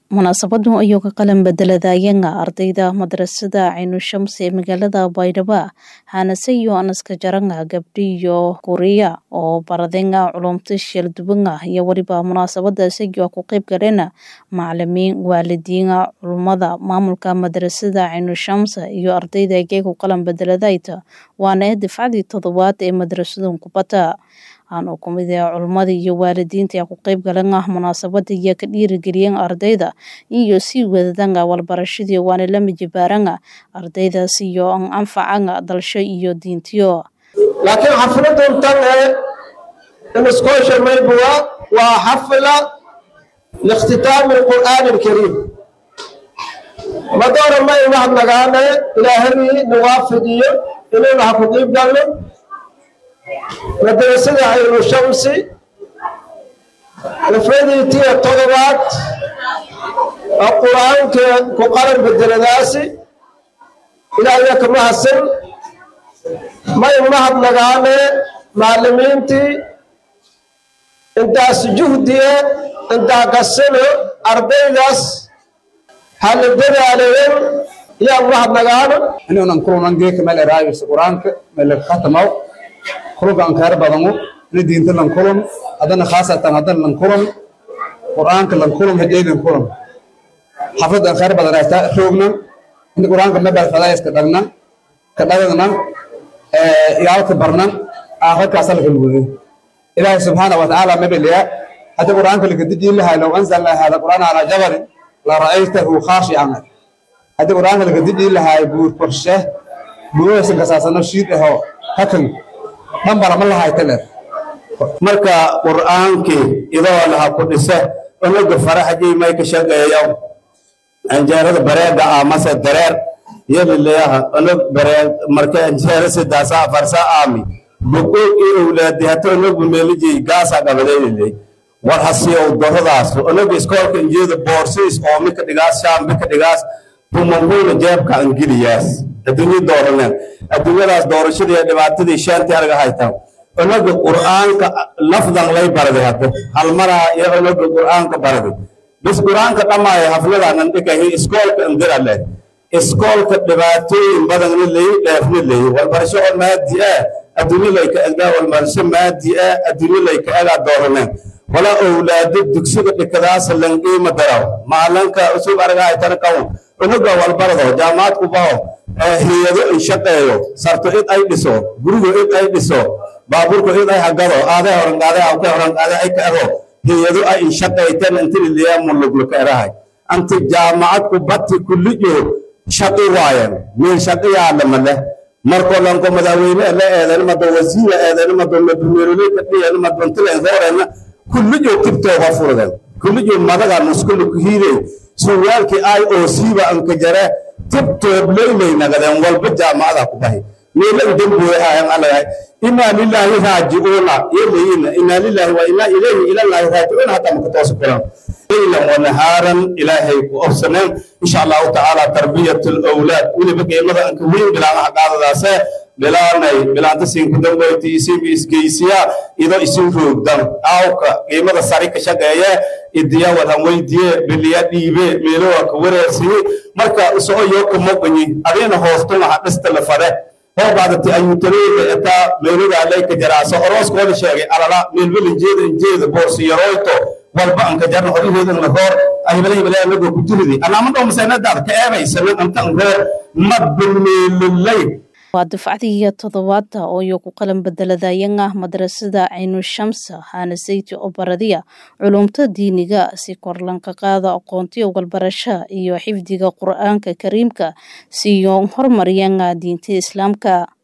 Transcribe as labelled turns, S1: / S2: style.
S1: munaasabadu ayuu ka qalan bedeladayanga ardayda madrasada caynushams ee magaalada baydhabo hanaseyo anaska jaranga gabdhiyo kuriya oo baradenga culumta sheeldubanga iyo weliba munaasabada isagoo ku qeyb galeen macalimiin waalidiina culummada maamulka madrasada caynushams iyo ardayda geegu qalan bedeladayta waana difcadii toddobaad ee madrasadan kubata aan ku mid ah culummada iyo waalidiinta ku qeyb galan ah munaasabada iyo ka dhiirigeliyeen ardayda iyo sii wadadanga walbarashadii waana la mijibaaranga ardaydaas iyo an anfacanga dalsho iyo diintiyo
S2: laakiin xafladan tan ee inuskoosha maybuwa waa xafla liikhtitaami alqur'aani alkariim madoora ma imahad nagaane ilaahadii nawaafidiyo inaynu ha ku qiib galno madrasada caynu shamsi dafradii tiya todobaad oo qur-aanka ku qalan bedeladaasi ilaahya kama hasan may mahad nagaane macalimiintii intaas juhdiye intaa kasano ardaydaas hala dadaalayen yaa mahad nagaano
S3: inuunan kulunan geeka meel eraayis qur-aanka meel katamaw kulunka aan khayr badanu ini diinta lan kulun haddana khaasatan haddana lan kulun qur'aanka lan kulun hajey lan kulun xafladda aan khayr badan ayta roognan inta qur'aanka mebal fadaayiska dhagnan ka dhagagnan yaalka barnan aakhirkaasa laka luguday ilaahi subxaana wa tacaala mebeliya hadda qur'aanka lakadijii lahay low anzalna hada qur'aan calaa jabalin la ra'aytahu khaashican hadda qur'aanka lakadijii lahay buur korshe buurahaysan kasaasano shiid aho hakan
S4: marka qur'aankii idoo laha ku dhise unuga faraxjii may ka shaqeeyo anjeerada bareega ah mase dareer yelileyaha unug bareeg marka anjeera sidaasa afarsa aami buqoog i owlaadi hata unugu meelijii gaasa qabadayliley war hasiyow doradaas unuga iskoolka injeeda boorsiis oo mika dhigaas shaam mika dhigaas bumanbuuna jeebka angeliyaas adduunyo dooraneen adduunyadaas doorashadii dhibaatadii shaantii arga haytaan unaga qur'aanka lafdan lay baraday hadda halmaraa iyo unaga qur'aanka baraday bis qur'aanka dhammaaya hafladaanan dhikahi iskoolka indira leh iskoolka dhibaatooyin badanna leeyi dheefna leeyi walbarasho oo maadi ah adduunyo layka egaa walbarasho maadi ah adduunyo layka egaa dooraneen wala owlaado dugsiga dhikadaasa lanqiima daraw maalinka usub arga haytan kawn unaga walbarado jaamacad ku baho hiyado in shaqeeyo sarto id ay dhiso gurigo id ay dhiso baabuurku id ay hagado aade horangaade awke horangaade ay ka ero hiyado ay in shaqeyten intililiya mulugluka erahay anti jaamacad ku batti kullijo shaqi waayen min shaqiyaadama leh marko lanko madaxweyne la eedan mado wasiira eedan mado madumeeroleka dhiyan madontilen hoorena kullijo tibtooga furden kullijo madaga muskulu kuhiide suwaalkii ay oo siiba anka jare tibtoob leyley nagadeen walba jaamacada ku bahi meelan dembuwe ayan alayahay inaa lilaahi raajicuuna yeleyiina inaa lilaahi wa inaa ilayhi ilallaahi raajicuuna hataa maka toosi kulan leylan wa nahaaran ilaahay ku obsaneen insha allahu tacaala tarbiyat alawlaad weliba qiimada anka weyn bilaanaha qaadadaase bilaanay bilaanta siinku dambeyti isibi isgeysiya idoo isin roogdan aawka qiimada sari ka shaqeeye idiya wadan weydiye biliya dhiibe meelowa ka wareersiye marka isoo yooka moqanyi adina hoostumaha dhista la fade hoobaadati ayuutaleeda etaa meeloda layka jaraaso orooskooda sheegay alala meelbelinjeeda injeeda boorsi yaroyto walba anka jarna horaheedan la roor ahibalahibalanago ku jiridi anaamado maseenadaada ka eebaysana antan reer madbameelolay
S1: waa dufcadii toddobaada oo iyo ku qalan bedeladayanga madrasada caynushams hanasayti oo baradiya culumta diiniga si korlanka qaada aqoontiyo walbarasha iyo xifdiga qur-aanka kariimka siyo horumariyanga diinta islaamka